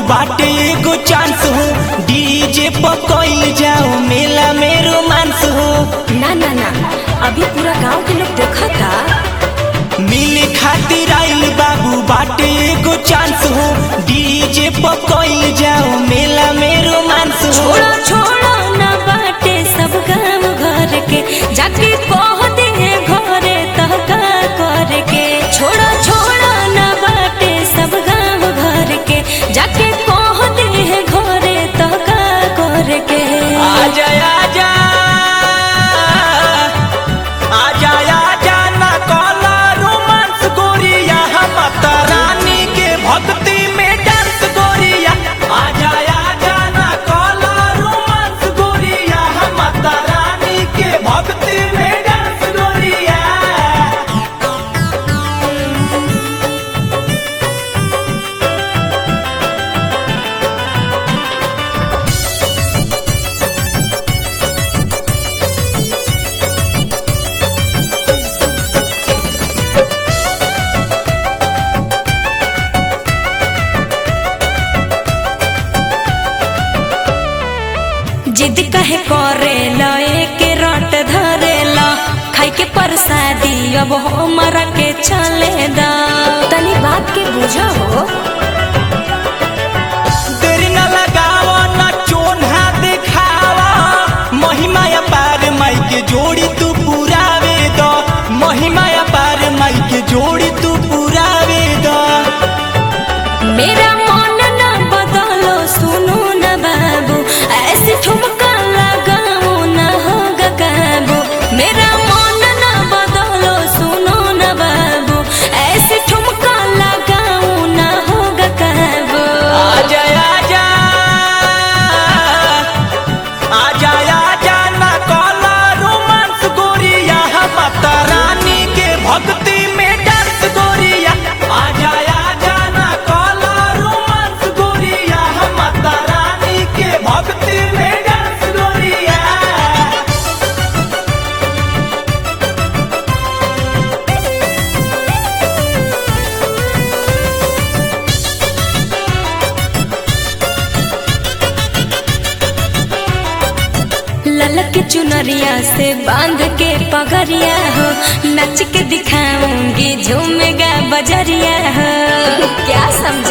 बाटे एगो चांस हो डीजे पर कइल जाओ मेला में रोमांस हो ना ना ना अभी पूरा गांव के लोग देखता मिले खातिर आइल बाबू बाटे एगो चांस हो डीजे पर कइल जाओ मेला में रोमांस हो छोड़ो छोड़ो ना बाटे सब गांव घर के जाके कह दे घरे तह का कर के छोड़ो छोड़ो ना बाटे सब गांव घर के जाके कह दे घरे तह का कर के आजा आजा आजा आजा ना कला रोमांस गोरिया हम माता रानी के भक्ति में डांस गोरिया आजा आजा ना कला रोमांस गोरिया हम माता रानी के भक्ति में डांस गोरिया जिद कहे करे लए के रट धरे ला खाई के प्रसादी अब हमरा के चले दा तनी बात के बुझो हो देर न लगावा न चोन्हा देखावा महिमा पार माई के जोड़ी तू पुरावे द महिमा पार माई के जोड़ी तू पुरावे द मेरा मन न बदलो सुनो न बाबू ऐसे ठुमका लगाओ न होगा काबू मेरा मन न बदलो सुनो न बाबू ऐसे ठुमका लगाओ न होगा काबू आजा आजा आजा आजा न कला रोमांस गोरिया हम माता रानी के भक्ति में डांस गोरिया आजा आजा न कला रोमांस गोरिया हम माता रानी के भक्ति में डांस गोरिया ललक चुनरिया से बांध के पगरिया हो नच के दिखाऊंगी झूमेगा बजरिया हो क्या समझ